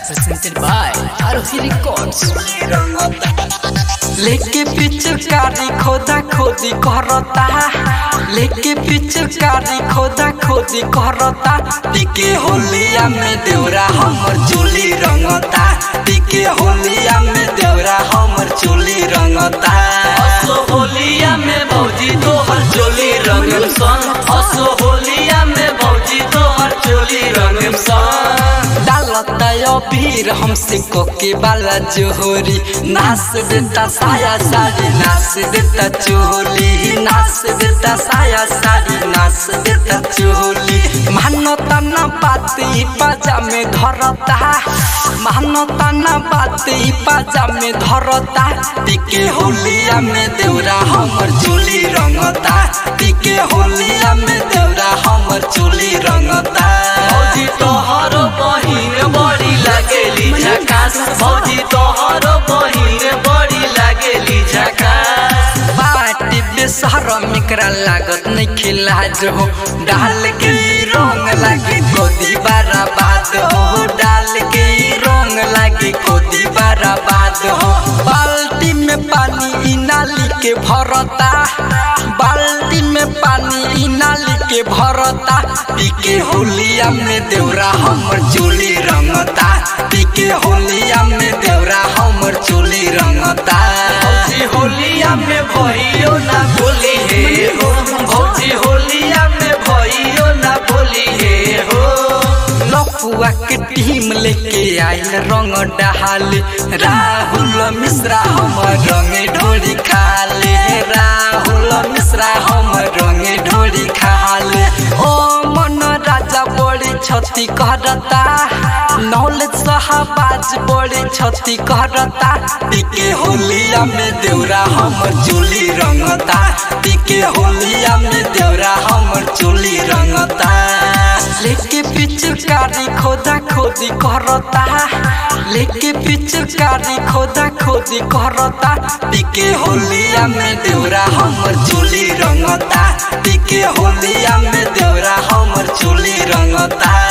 presented by Arohi Records. लेके पिचकारी खोदा खोदी करता लेके पिचकारी खोदा खोदी करता टिके होलिया में देवरा हमर चोली रंगता टिके होलिया में देवरा हमर चोली रंगता असो होलिया में भौजी तोहर चोली रंगम सन असो होलिया में भौजी तोहर चोली रंगम सन डालता अबीर हमसे कोके वाला जोहरी नाच देता साया साड़ी नाच देता चोली नाच देता साया साड़ी नाच देता चोली मानता ना बात ई पाजा में धरता मानता ना बात ई पाजा में धरता टिके होलिया में देवरा हमर चोली रंगता टिके होलिया में देवरा हमर चोली रंगता भौजी तोहर बहिन बड़ी लागेली झकास भौजी तोहर बहिन बड़ी लागेली झकास पार्टी बेसहर मिकरा लागत नहीं खिलाज हो डाल के ई रंग लागे कोदी बारा बाद हो डाल के ई रंग लागे कोदी बारा बाद हो बाल्टी में पानी ई नाली के भरता बाल्टी में पानी ई नाली के भरता पीके होलिया में देवरा हमर चोली रंगता पीके होलिया में देवरा हमर चोली रंगता भौजी होलिया में भइयो ना बोली हे हो भौजी होलिया में भइयो ना बोली हे हो लफुआ के टीम लेके आइल रंग डहाल राहुल मिश्रा हमर रंगे ढोरी खाले राहुल मिश्रा हमर रंगे ढोरी खाले ओ मन राजा बड़ी क्षति करता नौलेज सहाबाज बड़ी क्षति करता टिके होलिया में देवरा हमर चोली रंगता टिके होलिया में देवरा हमर चोली रंगता लेके पिचकारी खोदा खोदी करता लेके पिचकारी खोदा खोदी करता टिके होलिया में देवरा हमर चोली रंगता टिके होलिया में देवरा हमर चोली रंगता